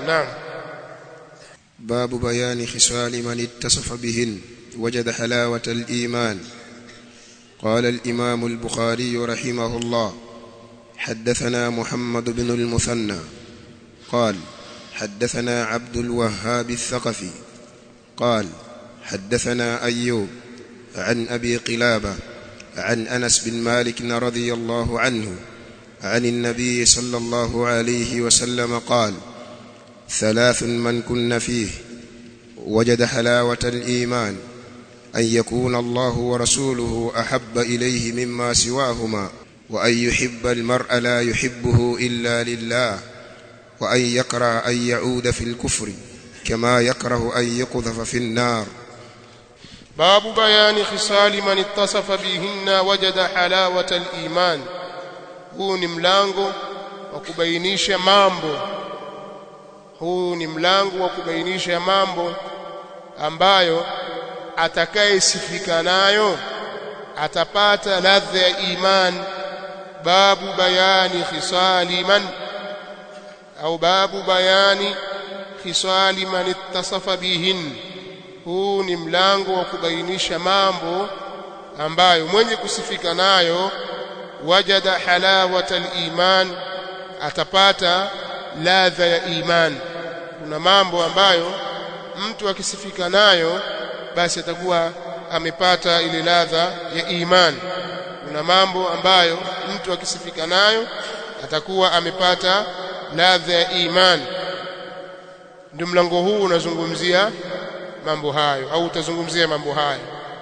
naam باب بيان خصال من اتصف بهن وجد حلاوة الإيمان قال الإمام البخاري رحمه الله حدثنا محمد بن المثنى قال حدثنا عبد الوهاب الثقفي قال حدثنا أيوب عن أبي قلابة عن أنس بن مالك رضي الله عنه عن النبي صلى الله عليه وسلم قال ثلاث من كن فيه وجد حلاوة الإيمان أن يكون الله ورسوله أحب إليه مما سواهما وأن يحب المرء لا يحبه إلا لله وأن يكره أن يعود في الكفر كما يكره أن يقذف في النار باب بيان خصال من اتصف بهن وجد حلاوة الإيمان huu ni mlango wa kubainisha mambo huu ni mlango wa kubainisha mambo ambayo atakayesifika nayo atapata ladha ya iman babu bayani khisali man au babu bayani khisali man ittasafa bihin huu ni mlango wa kubainisha mambo ambayo mwenye kusifika nayo wajada halawata aliman atapata ladha ya iman kuna mambo ambayo mtu akisifika nayo basi atakuwa amepata ile ladha ya iman kuna mambo ambayo mtu akisifika nayo atakuwa amepata ladha ya iman ndio mlango huu unazungumzia mambo hayo au utazungumzia mambo hayo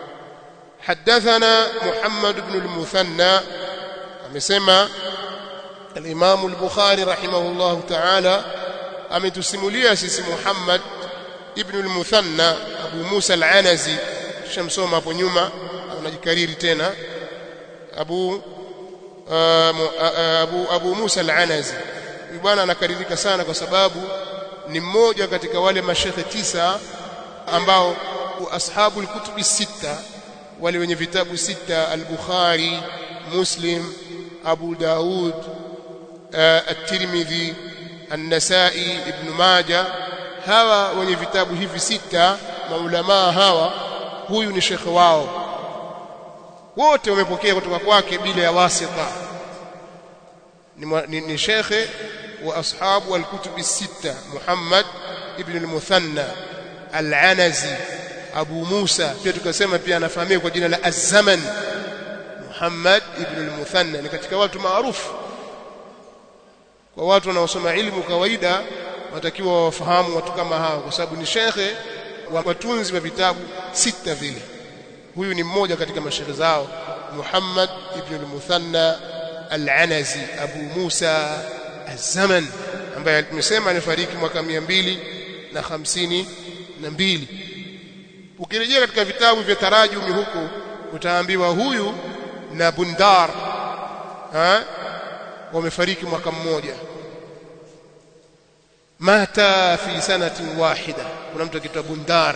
حدثنا محمد بن المثنى amesema al-Imam al-Bukhari rahimahullah ta'ala ametusimulia sisi Muhammad ibn al-Muthanna Abu Musa al-Anazi shamsoma hapo nyuma unajikariri tena Abu Abu Abu Musa al-Anazi huyu bwana anakaririka sana kwa sababu ni mmoja katika wale mashekhe tisa ambao ashabu al-kutubi sita wale wenye vitabu sita al-Bukhari Muslim أبو داود الترمذي النسائي ابن ماجه hawa wenye vitabu hivi sita maulamaa hawa huyu ni shekhe wao wote wamepokea kutoka kwake bila ya wasita ni, ni, ni shekhe wa ashabu alkutubi sita Muhammad ibn al-Muthanna al-Anazi Abu Musa pia tukasema pia anafahamika kwa jina la Az-Zaman Muhammad ibn al-Muthanna ni katika watu maarufu kwa watu wanaosoma ilmu kawaida watakiwa wafahamu watu kama hao kwa sababu ni shekhe wa watunzi wa vitabu sita vile huyu ni mmoja katika mashaikh zao Muhammad ibn al-Muthanna al-Anazi Abu Musa az-Zaman ambaye tumesema alifariki mwaka 252 na mbili ukirejea katika vitabu vya tarajumi huko utaambiwa huyu na Bundar ha wamefariki mwaka mmoja mata fi sanatin wahida kuna mtu akitwa Bundar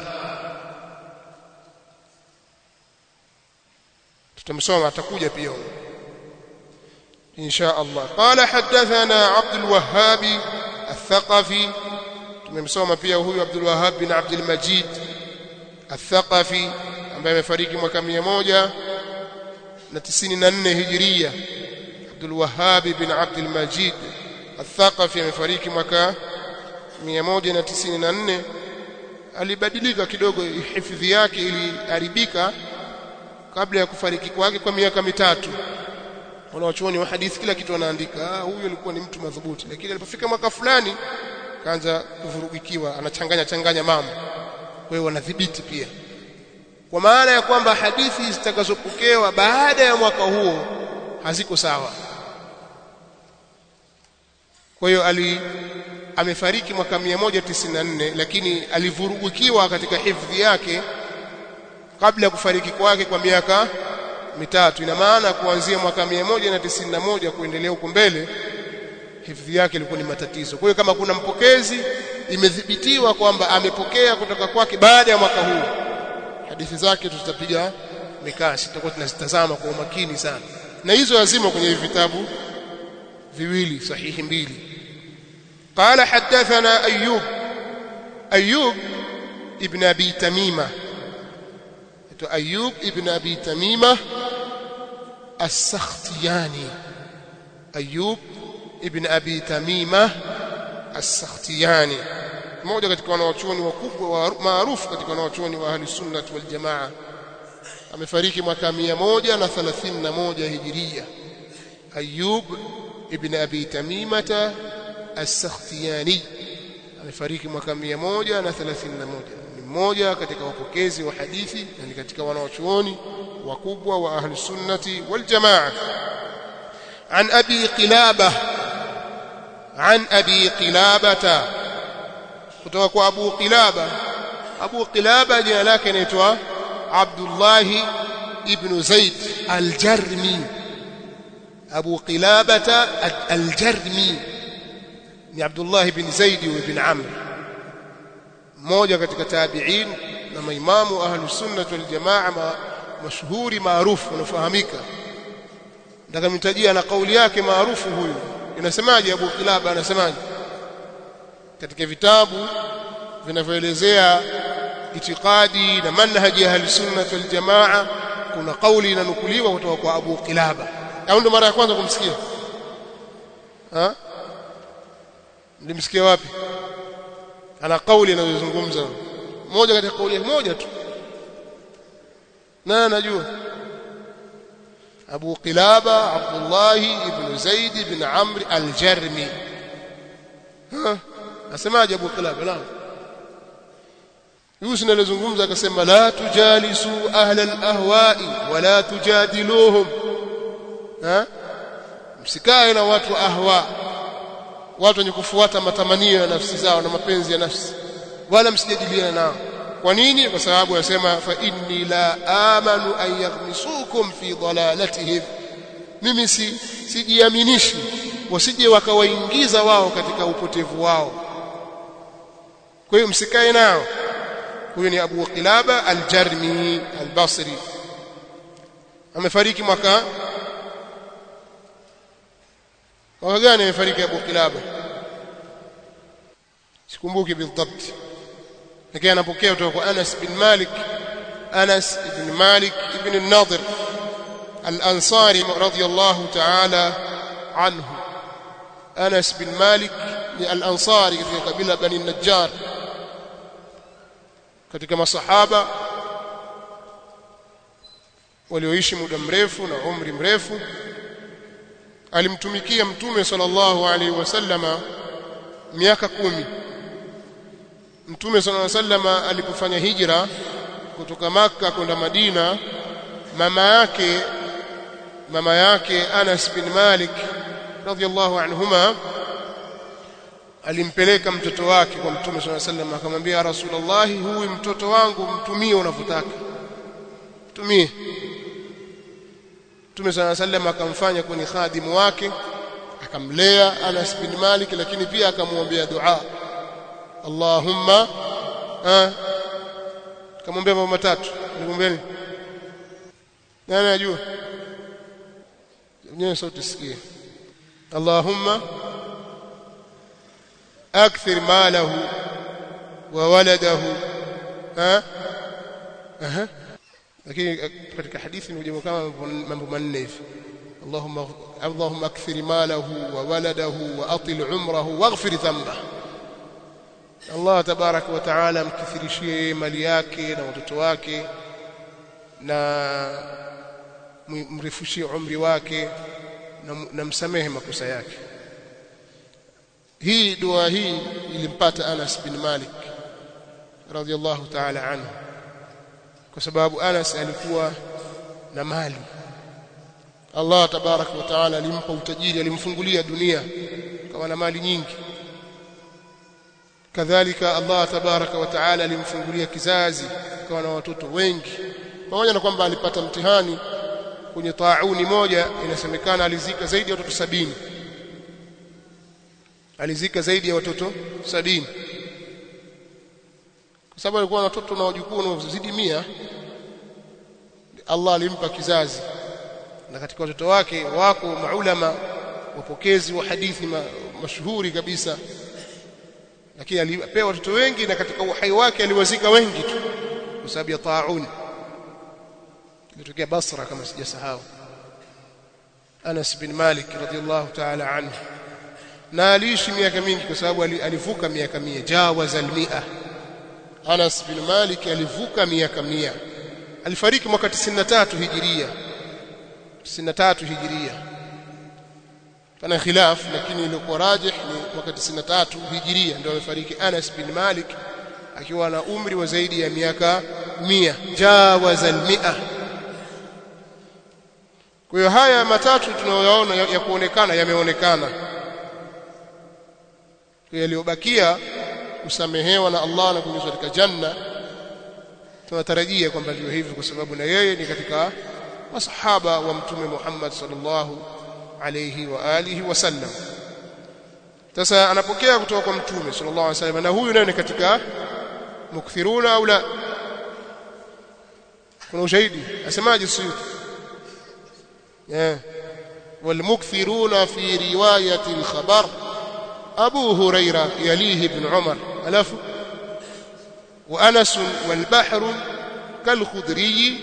tutamsoma atakuja pia insha Allah qala hadathana Abdul Wahhab الثقفي tumemsoma pia huyu Abdul Wahhab bin Abdul Majid الثقفي ambaye amefariki mwaka 100 na 94 hijiria Abdul Wahhab bin Abdul Majid Al-Thaqafi amefariki mwaka 194 alibadilika kidogo hifadhi yake iliharibika kabla ya kufariki kwake kwa miaka mitatu wanawachuoni wa hadithi kila kitu wanaandika ah huyu alikuwa ni mtu madhubuti lakini alipofika mwaka fulani kaanza kuvurugikiwa anachanganya changanya mambo kwa hiyo wanadhibiti pia kwa maana ya kwamba hadithi zitakazopokewa baada ya mwaka huo haziko sawa kwa hiyo ali amefariki mwaka 194 lakini alivurugikiwa katika hifadhi yake kabla ya kufariki kwake kwa miaka mitatu ina maana kuanzia mwaka 191 kuendelea huko mbele hifadhi yake ilikuwa ni matatizo kwa hiyo kama kuna mpokezi imedhibitiwa kwamba amepokea kutoka kwake baada ya mwaka huu hadithi zake tutapiga mikasi tutakuwa tunazitazama kwa umakini sana na hizo lazima kwenye vitabu viwili sahihi mbili قال حدثنا أيوب أيوب ابن أبي تميمة أيوب ابن أبي تميمة السختياني أيوب ابن أبي تميمة السختياني mmoja katika wanawachuoni wakubwa maarufu katika wanawachuoni wa ahli sunnah wal jamaa amefariki mwaka 131 hijiria Ayub ibn Abi Tamimata as-Sakhtiyani amefariki mwaka 131 ni mmoja katika wapokezi wa hadithi na ni katika wanawachuoni wakubwa wa ahli sunnati wal jamaa عن أبي قلابة عن أبي قلابة kutoka kwa Abu Qilaba Abu Qilaba jina lake inaitwa Abdullah ibn Zaid al-Jarmi Abu Qilaba al-Jarmi ni Abdullah ibn Zaid ibn Amr mmoja katika tabi'in na maimamu ahlus sunnah wal jamaa mashuhuri maarufu unafahamika nataka mtajia na kauli yake maarufu huyu inasemaje Abu Qilaba anasemaje katika vitabu vinavyoelezea itikadi na manhaji ya ahlusunnah wal jamaa kuna kauli inanukuliwa kutoka kwa Abu Qilaba au ndo mara ya kwanza kumsikia ha mlimsikia wapi ana kauli anayozungumza moja katika kauli moja tu na najua Abu Qilaba Abdullah ibn Zaid ibn Amr al-Jarmi ha asemaje Abu Qilaba naam Yusuf anazungumza akasema la tujalisu ahla al-ahwa'i wala tujadiluhum ha msikae na watu wa ahwa watu wenye kufuata matamanio ya nafsi zao na mapenzi ya nafsi wala msijadiliane nao kwa nini kwa sababu anasema fa inni la amanu an yaghmisukum fi dalalatihim mimi si sijiaminishi wasije wakawaingiza wao katika upotevu wao kwa hiyo msikae nao huyu ni Abu Qilaba al-Jarmi al-Basri amefariki mwaka mwaka gani amefariki Abu Qilaba sikumbuki بالضبط lakini anapokea kutoka kwa Anas bin Malik Anas ibn Malik ibn al-Nadir al-Ansari radiyallahu ta'ala anhu Anas bin Malik ni al-Ansari katika kabila Bani Najjar katika masahaba walioishi muda mrefu na umri mrefu alimtumikia mtume sallallahu alaihi wasallama miaka kumi mtume sallallahu alaihi wasallama alipofanya hijra kutoka maka kwenda Madina mama yake mama yake Anas bin Malik radhiallahu anhuma alimpeleka mtoto wake kwa mtume swalla sallam akamwambia rasulullah huyu mtoto wangu mtumie unavyotaka mtumie mtume swalla sallam akamfanya kwenye khadimu wake akamlea Anas bin Malik lakini pia akamwombea dua Allahumma ah kamwombea mambo matatu nikumwambia nini nani anajua nyewe sauti sikie Allahumma أكثر ماله وولده ها أها lakini katika hadithi imekuja kama mambo manne hivi Allahumma Allahumma akthir malahu wa waladahu wa atil umrahu waghfir dhanbahu Allah tabarak wa taala mkithirishie mali yake na watoto wake na mrefushie umri wake na msamehe makosa yake hii dua hii ilimpata Anas bin Malik radhiallahu ta'ala anhu kwa sababu Anas alikuwa na mali Allah tabarak wa taala alimpa utajiri alimfungulia dunia kama na mali nyingi kadhalika Allah tabarak wa taala alimfungulia kizazi kama na watoto wengi pamoja na kwamba alipata mtihani kwenye tauni moja inasemekana alizika zaidi ya watoto sabini alizika zaidi ya watoto sabini kwa sababu alikuwa na watoto na wajukuu wanaozidi mia Allah alimpa kizazi na katika watoto wake wako maulama wapokezi wa hadithi ma, mashuhuri kabisa lakini alipewa watoto wengi na katika uhai wake aliwazika wengi tu kwa sababu ya taun ilitokea Basra kama sijasahau Anas bin Malik radhiallahu ta'ala anhu na aliishi miaka mingi kwa sababu alivuka miaka 100 jawaza al-100 Anas bin Malik alivuka miaka 100 alifariki mwaka 93 hijiria 93 hijiria pana khilaf lakini ilikuwa rajih ni mwaka 93 hijiria ndio alifariki Anas bin Malik akiwa na umri wa zaidi ya miaka 100 jawaza al-100 kwa hiyo haya matatu tunayoyaona ya, ya kuonekana yameonekana yaliyobakia kusamehewa na Allah na kuingizwa katika janna tunatarajia kwamba ndio hivyo kwa sababu na yeye ni katika masahaba wa mtume Muhammad sallallahu alayhi wa alihi wasallam sasa anapokea kutoka kwa mtume sallallahu alayhi wasallam na huyu naye ni katika mukthiruna au la kuna ushahidi asemaje suyuti والمكثرون في رواية الخبر أبو هريرة يليه ابن عمر ألف وأنس والبحر كالخدري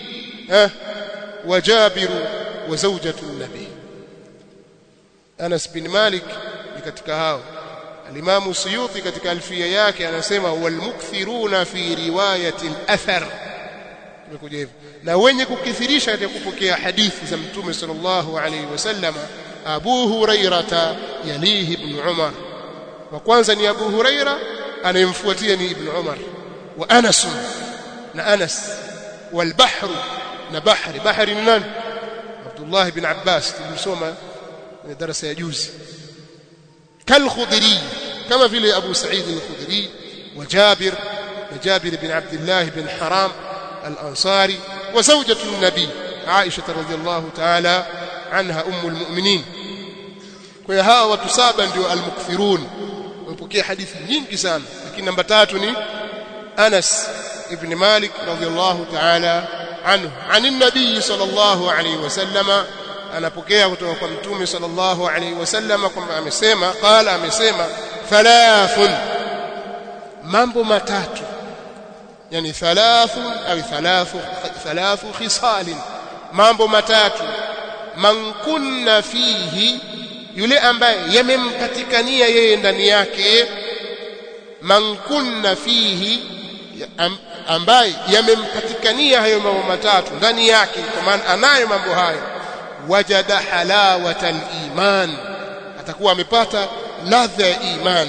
وجابر وزوجة النبي أنس بن مالك katika hao الإمام السيوطي katika alfia yake anasema والمكثرون في رواية الأثر imekuja hivyo na wenye kukithirisha katika kupokea hadithi za mtume sallallahu alaihi wasallam Abu Hurairata yalihi ibn Umar wa kwanza ni Abu Huraira anayemfuatia ni ibn Umar wa Anas na Anas wal bahr na bahri bahri ni nani Abdullah ibn Abbas tulisoma kwenye darasa ya juzi kal khudri kama vile Abu Sa'id al-Khudri wa Jabir na Jabir ibn Abdullah ibn Haram الأنصاري وزوجة النبي عائشة رضي الله تعالى عنها أم المؤمنين kwa hawa watu saba ndio almukthirun wamepokea hadithi nyingi sana lakini namba tatu ni Anas ibn Malik radhiyallahu ta'ala anhu anin nabii sallallahu alayhi wasallama anapokea kutoka kwa mtume sallallahu alayhi wasallama kwamba amesema qala amesema thalathun mambo matatu yani thalathu au thalathu thalathu khisalin mambo matatu man kunna fihi yule ambaye yamempatikania yeye ndani yake man kunna fihi ambaye yamempatikania hayo mambo matatu ndani yake kwa maana anayo mambo hayo wajada halawata iman atakuwa amepata ladha ya imani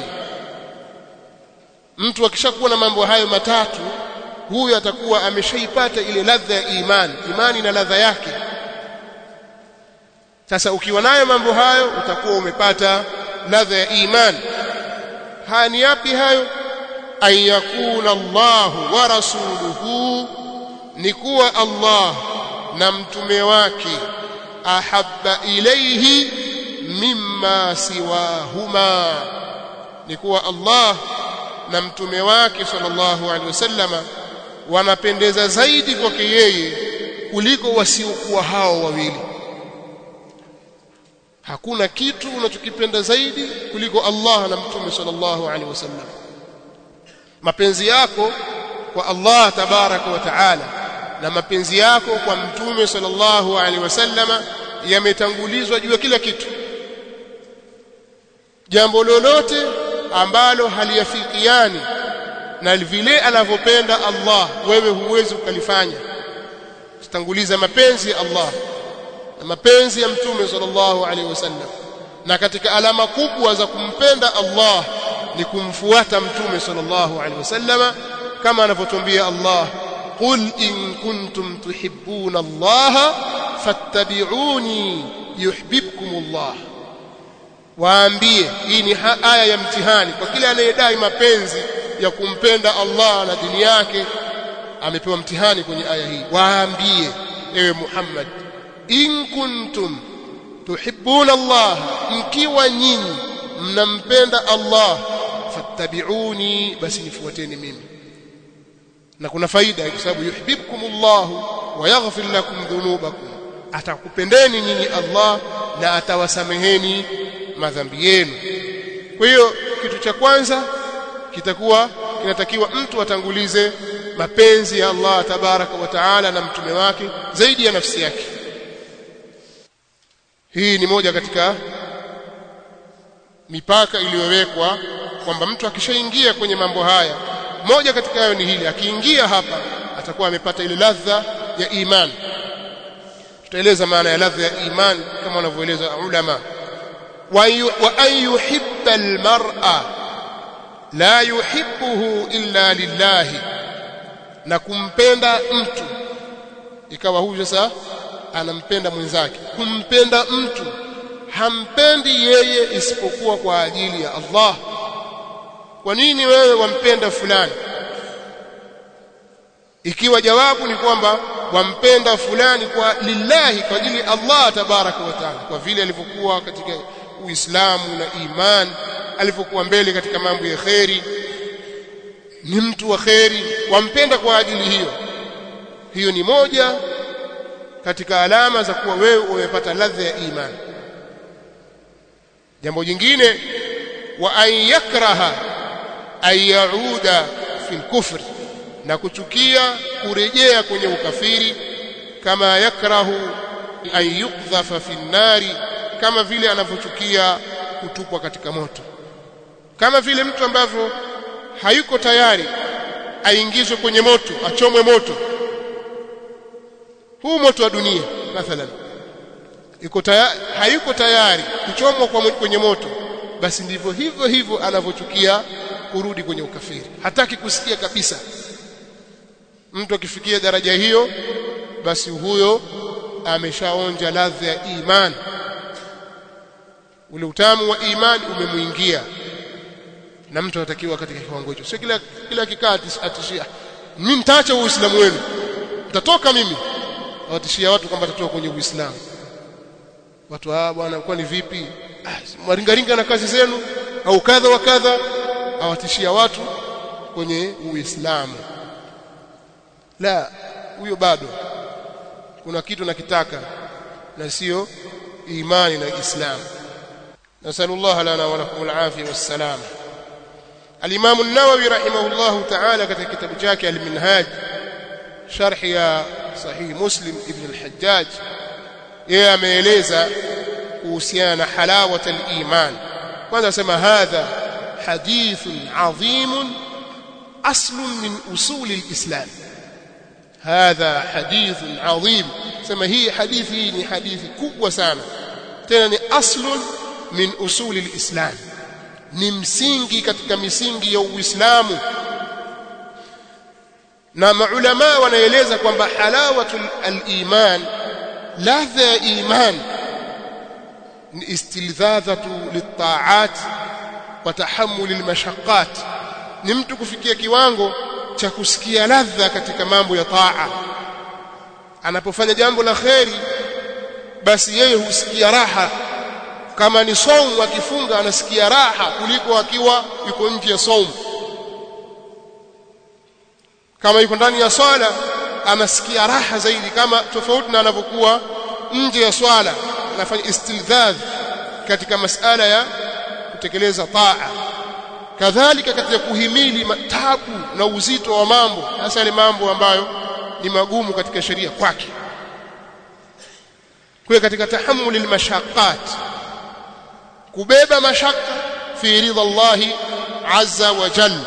mtu akishakuwa na mambo hayo matatu huyu atakuwa ameshaipata ile ladha ya imani imani na ladha yake sasa ukiwa nayo mambo hayo utakuwa umepata ladha ya imani haya ni yapi hayo an yakuna Allah wa rasuluhu ni kuwa Allah na mtume wake ahabba ilayhi mimma siwahuma ni kuwa Allah na mtume wake sallallahu alaihi wasallama wanapendeza zaidi kwake yeye kuliko wasiokuwa hao wawili hakuna kitu unachokipenda zaidi kuliko Allah na mtume sallallahu alaihi wasallam mapenzi yako kwa Allah tabaraka wa taala na mapenzi yako kwa mtume sallallahu alaihi wasallama yametangulizwa juu ya kila kitu jambo lolote ambalo haliyafikiani na vile anavyopenda Allah wewe huwezi ukalifanya tutanguliza mapenzi ya Allah na mapenzi ya mtume sallallahu alaihi wasallam na katika alama kubwa za kumpenda Allah ni kumfuata mtume sallallahu alaihi wasallam kama anavyotuambia Allah qul in kuntum tuhibbuna Allah fattabi'uni yuhibbukum Allah waambie hii ni aya ya mtihani kwa kile anayedai mapenzi ya kumpenda Allah na dini yake amepewa mtihani kwenye aya hii waambie ewe Muhammad in kuntum tuhibbuna Allah mkiwa nyinyi mnampenda Allah fattabi'uni basi nifuateni mimi na kuna faida kwa sababu yuhibbukumullah wa yaghfir lakum dhunubakum atakupendeni nyinyi Allah na atawasameheni madhambi yenu kwa hiyo kitu cha kwanza kitakuwa kinatakiwa mtu atangulize mapenzi ya Allah tabaraka wa taala na mtume wake zaidi ya nafsi yake hii ni moja katika mipaka iliyowekwa kwamba mtu akishaingia kwenye mambo haya moja katika hayo ni hili akiingia hapa atakuwa amepata ile ladha ya imani tutaeleza maana ya ladha ya imani kama wanavyoeleza ulama wa an yuhibba almar'a la yuhibbuhu illa lillahi na kumpenda mtu ikawa huyu sasa anampenda mwenzake kumpenda mtu hampendi yeye isipokuwa kwa ajili ya Allah kwa nini wewe wampenda fulani ikiwa jawabu ni kwamba wampenda fulani kwa lillahi kwa ajili ya Allah tabaraka wa taala kwa vile alivyokuwa katika Uislamu na iman alivyokuwa mbele katika mambo ya kheri ni mtu wa kheri wampenda kwa ajili hiyo hiyo ni moja katika alama za kuwa wewe umepata ladha ya imani jambo jingine wa an yakraha an yauda fil kufri na kuchukia kurejea kwenye ukafiri kama yakrahu an yukdhafa fi nnari kama vile anavyochukia kutupwa katika moto kama vile mtu ambavyo hayuko tayari aingizwe kwenye moto achomwe moto huu moto wa dunia mathalan yuko tayari hayuko tayari kuchomwa kwa kwenye moto basi ndivyo hivyo hivyo anavyochukia kurudi kwenye ukafiri hataki kusikia kabisa mtu akifikia daraja hiyo basi huyo ameshaonja ladha ya imani ule utamu wa imani umemuingia na mtu anatakiwa katika kiwango hicho sio kila kila kikaa atishia mimi nitaacha uislamu wenu mtatoka mimi awatishia watu kwamba tatoka kwenye uislamu watu ah bwana kwani vipi ah, mwaringaringa na kazi zenu au kadha wa kadha awatishia watu kwenye uislamu la huyo bado kuna kitu nakitaka na sio imani na Islam nasallallahu lana wa lakum alafia wassalam الإمام النووي رحمه الله تعالى katika kitabu chake al-Minhaj sharh ya sahih Muslim ibn al-Hajjaj yeye ameeleza kuhusiana na halawat al-iman kwanza sema hadha hadithun adhim aslun min usul al-islam hadha hadithun adhim sema hii hadithi ni hadithi kubwa sana tena ni aslun min usul al-islam ni msingi katika misingi ya Uislamu na maulama wanaeleza kwamba halawatul al-iman ladha ya iman ni istilzadhatu lit-ta'at wa tahammul al-mashaqqat ni mtu kufikia kiwango cha kusikia ladha katika mambo ya taa anapofanya jambo la kheri basi yeye husikia raha kama ni saumu akifunga anasikia raha kuliko akiwa yuko nje ya saumu kama yuko ndani ya swala anasikia raha zaidi kama tofauti na anavyokuwa nje ya swala anafanya istilzadh katika masala ya kutekeleza taa kadhalika katika kuhimili matabu na uzito wa mambo hasa yale mambo ambayo ni magumu katika sheria kwake kwa katika tahammuli almashaqqat kubeba mashaka fi ridha Allah azza wa jalla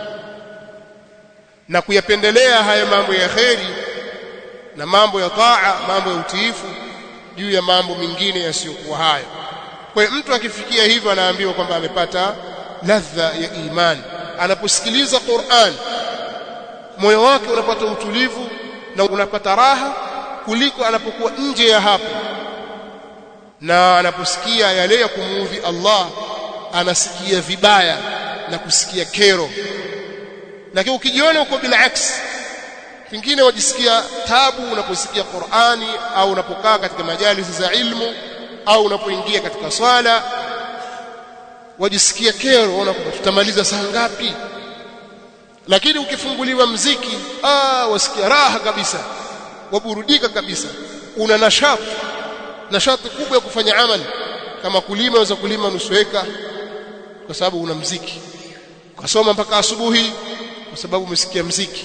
na kuyapendelea haya mambo ya kheri na mambo ya taa mambo ya utiifu juu ya mambo mengine yasiyokuwa hayo kwa hiyo mtu akifikia hivyo anaambiwa kwamba amepata ladha ya imani anaposikiliza Qur'an moyo wake unapata utulivu na unapata raha kuliko anapokuwa nje ya hapo na anaposikia yale ya kumuudhi Allah anasikia vibaya na kusikia kero lakini ukijiona uko bila aksi pengine wajisikia tabu unaposikia Qur'ani au unapokaa katika majalisi za ilmu au unapoingia katika swala wajisikia kero unaona kwamba tutamaliza saa ngapi lakini ukifunguliwa mziki ah wasikia raha kabisa waburudika kabisa una nashati nashati kubwa ya kufanya amali kama kulima unaweza kulima nusu eka kwa sababu una mziki ukasoma mpaka asubuhi kwa sababu umesikia mziki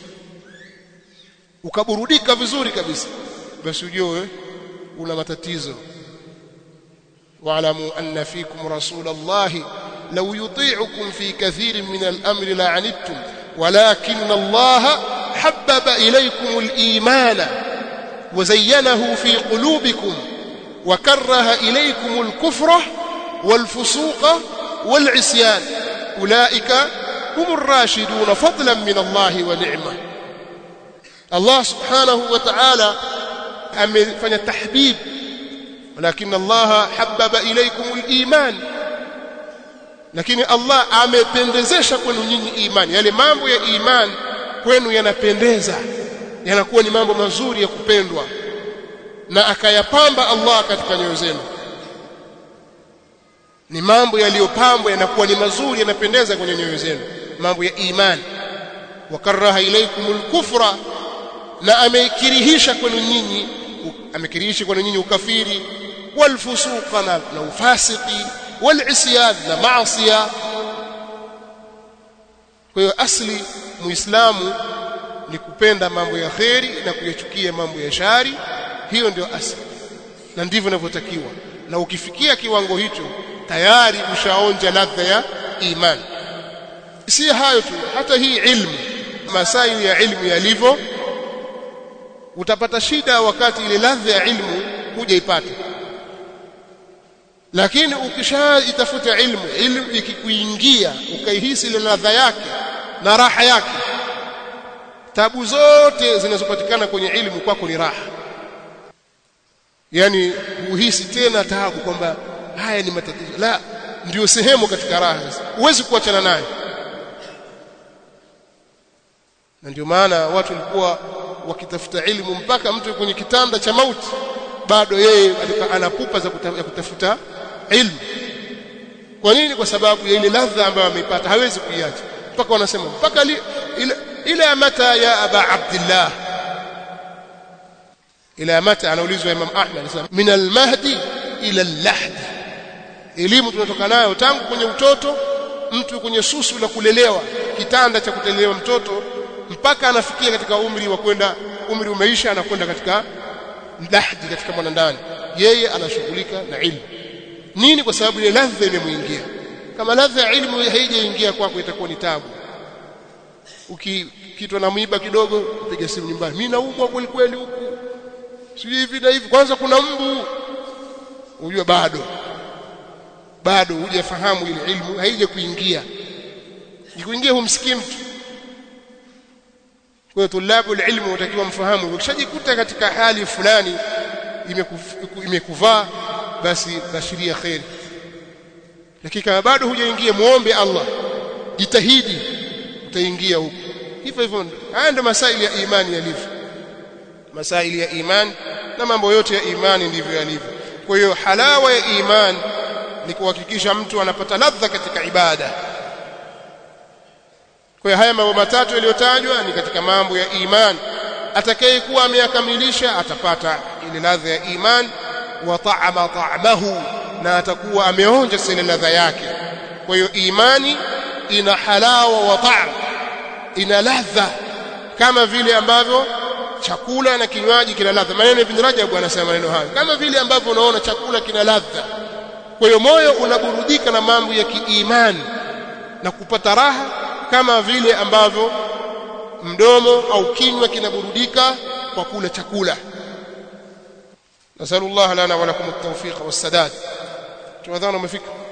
ukaburudika vizuri kabisa basi ujue una matatizo واعلموا أن فيكم رسول الله لو يطيعكم في كثير من الأمر لعنتم ولكن الله حبب إليكم الإيمان وزينه في قلوبكم وكره إليكم الكفر والفسوق والعصيان أولئك هم الراشدون فضلا من الله ونعمة الله سبحانه وتعالى amefanya tahbib ولكن الله حبب إليكم الإيمان lakini Allah amependezesha kwenu nyinyi imani yale mambo ya imani kwenu yanapendeza yanakuwa ni mambo mazuri ya kupendwa na akayapamba Allah katika nyoyo zenu ni mambo yaliyopambwa yanakuwa ni mazuri yanapendeza kwenye nyoyo zenu mambo ya imani wakaraha ilaikumul kufra na amekirihisha kwenu nyinyi amekirihisha kwenu nyinyi ukafiri walfusuqa na, na ufasiki walisyan na maasiya kwa hiyo asli muislamu ni kupenda mambo ya kheri na kuyachukia mambo ya shari hiyo ndio asli na ndivyo inavyotakiwa na ukifikia kiwango hicho tayari ushaonja ladha ya imani si hayo tu hata hii ilmu masaili ya ilmu yalivyo utapata shida wakati ile ladha ya ilmu hujaipata lakini ukishaitafuta ilmu ilmu ikikuingia ukaihisi ile ladha yake na raha yake tabu zote zinazopatikana kwenye ilmu kwako ni raha yani uhisi tena taabu kwamba haya ni matatizo la ndio sehemu katika raha huwezi kuachana nayo na ndio maana watu walikuwa wakitafuta ilmu mpaka mtu kwenye kitanda cha mauti bado yeye anapupa za kuta, ya kutafuta ilmu kwa nini kwa sababu ya ile ladha ambayo ameipata hawezi kuiacha mpaka wanasema mpaka li, ila, ila mata ya aba abdillah ila mata anaulizwa imam ahmad anasema min almahdi ila allahdi elimu tunatoka nayo tangu kwenye utoto mtu kwenye susu la kulelewa kitanda cha kutelewa mtoto mpaka anafikia katika umri wa kwenda umri umeisha anakwenda katika lahdi katika mwanandani yeye anashughulika na ilmu nini kwa sababu ile ladha imemuingia kama ladha ya ilmu haijaingia kwako itakuwa ni tabu ukikitwa na mwiba kidogo piga simu nyumbani mimi naumwa kweli kweli huku sijui hivi na hivi kwanza kuna mbu unajua bado bado hujafahamu ile ilmu haija kuingia ikuingia humsikii mtu kwa hiyo tulabu ilmu utakiwa mfahamu ukishajikuta katika hali fulani imekuvaa basi bashiria khair lakini kama bado hujaingia muombe Allah jitahidi utaingia huko hivyo hivyo haya ndio masaili ya imani yalivyo masaili ya imani na mambo yote ya imani ndivyo yalivyo kwa hiyo halawa ya imani ni kuhakikisha mtu anapata ladha katika ibada kwa hiyo haya mambo matatu yaliyotajwa ni katika mambo ya imani atakayekuwa ameyakamilisha atapata ile ladha ya imani wa ta'ama ta'amahu na atakuwa ameonja ile ladha yake kwa hiyo imani ina halawa wa ta'am ina ladha kama vile ambavyo chakula na kinywaji kina ladha maneno ibn Rajab anasema maneno hayo kama vile ambavyo unaona chakula kina ladha kwa hiyo moyo unaburudika na mambo ya kiimani na kupata raha kama vile ambavyo mdomo au kinywa kinaburudika kwa kula chakula nasallallahu lana wa lakum at-tawfiq was-sadad tuadhana umefika